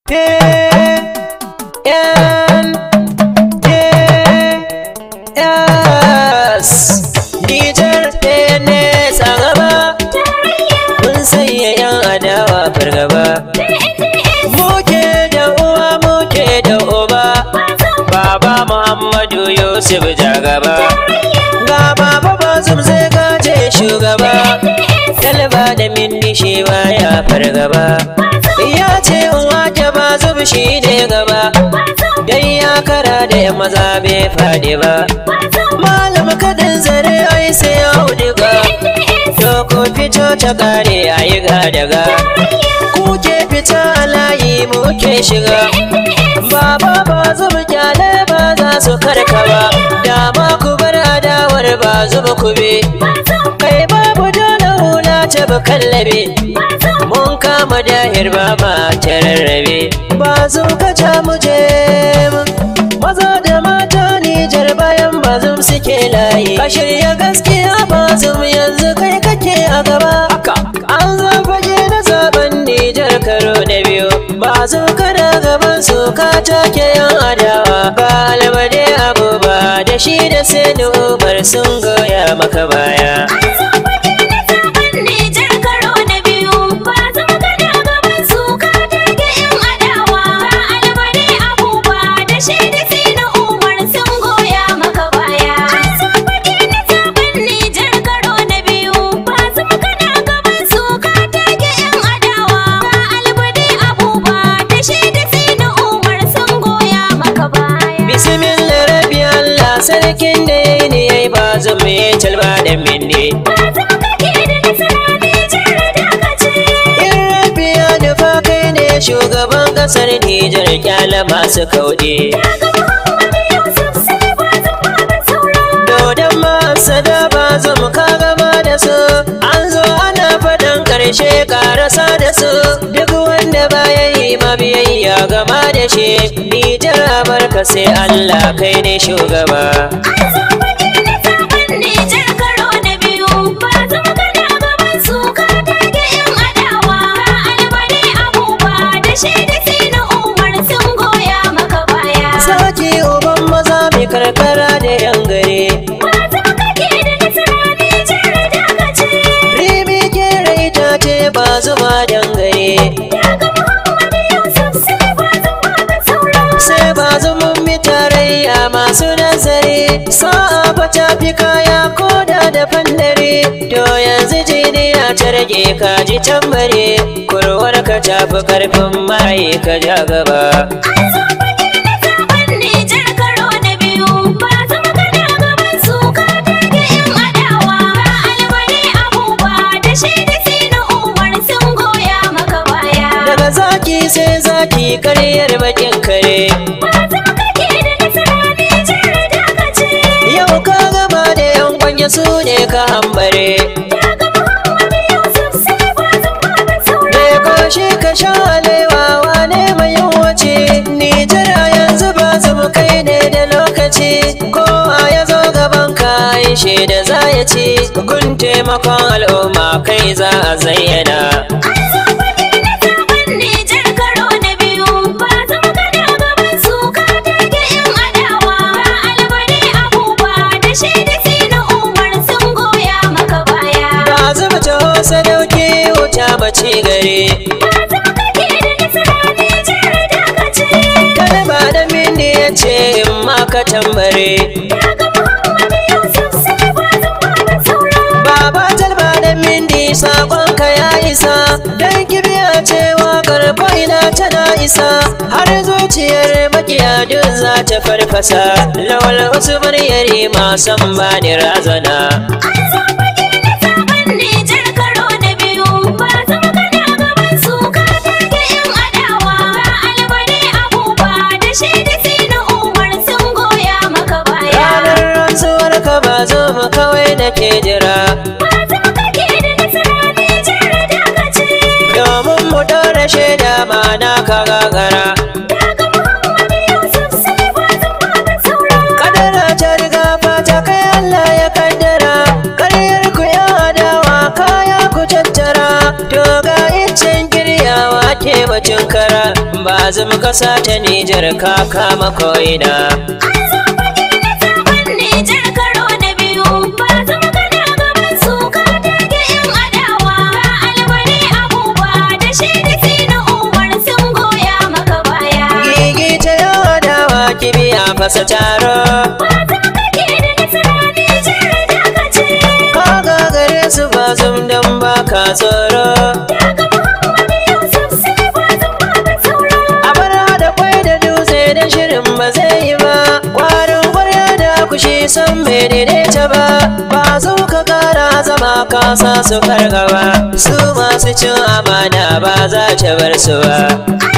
Yes, Nijar ɗaya ne tsagaba, mun sanya ‘yan adawa fargaba. Muke da uwa muke da uba, Baba Muhammadu Yusuf Jagaba. Ga Baba Bazum zai gaje shugaba, Talba da Mindi shi ya fargaba. Ya ce uwa ta Bazum shi ne gaba, dai ya kara da ‘yan maza bai faɗi ba. Malam kadin zare ai sai ya auduga Doko fito ta kare a yi gadaga Kuke fita a layi muke shiga Baba ba zuba kyale ba za su karka ba Dama ku bar adawar ba zuba ku be Kai babu dole hula ta ba kallabe Mun kama dahir ba ma ta rarrabe Ba zo ka ja mu je Maza da mata Nijar bayan bazum suke layi Ka shirya gaskiya bazum yanzu kai kake a gaba An zo fage na zaben Nijar karo na biyu Bazum kana gaban su ka take yan adawa Ba almade abu ba da shi da sai umar sun goya maka baya Bismillah rabbi Allah sarkin da ya yi ne ya yi ba zan mai talba da minde. In rabbi ya nufa kai ne shugaban kasar Nijar kyala masu kauɗe. Dodon masu da ba zan ka gama da su, an zo ana faɗin ƙarshe ƙarasa da su. Duk wanda baya yi mabiyayya gama da shi, Nijar barka sai Allah kai ne shugaba. Saki uban maza mai karkara da yan gare. Ribi ke raita ce ba zuma dangare. Sai ba zumun mi tarayya masu nazari. Sa'a ba ta fi kaya koda da fandare. To yanzu jiniya ta rage kaji tambare. Kurwar ka tafi karfin maye ka ja gaba. Daga zaki sai zaki karyar bakin kare. Yau ka gaba da yan kwanye su ne ka hambare. Me koshi ka sha alewa wane mai yawace. Nijar a yanzu ba mu kai ne da lokaci. Kowa ya zo gaban ka yi da za ya ci. Gun taimakon al'umma kai za a zayyana. Ba zuba taho sadauki wuta mace gare. Kada ba da mini ya ce in ma ka tambare. Baba talba da mindi saƙonka ya isa. Dan kibiya ce waƙar ina tana isa. Har zuciyar makiya duk za ta farfasa. Lawal wasu maryari masan bani razana. Ranar rantsuwar ka ba zo mu kawai nake jira. Domin mu ɗora shaida ma na ka gagara. Kadara ta riga fata kai Allah ya kaddara. Karyar ku ya adawa kaya ku tattara. To ga iccen giryawa ke bacin kara. ba zum kasa ta Nijar ka kama ko'ina An zo fage na zaben Nijar karo na biyu ba zama kana gaban su ka tage yan adawa ga albani abuba da shi da sina umar sun goya maka baya Gigi ta yawa dawa kibiya fasa taro ba zama kake da nasara Nijar da ka ce Ka gagare su ba zum don ba ka tsoro daga Muhammadu Yusuf sai ba zama ba saura A bar da kwai da dutse da shirin ba zai yi ba Kwarin kwarya da kushi san bai daidaita ba Ba zo ka kara zama kasa su fargaba Su masu cin amana ba za ta bar su ba An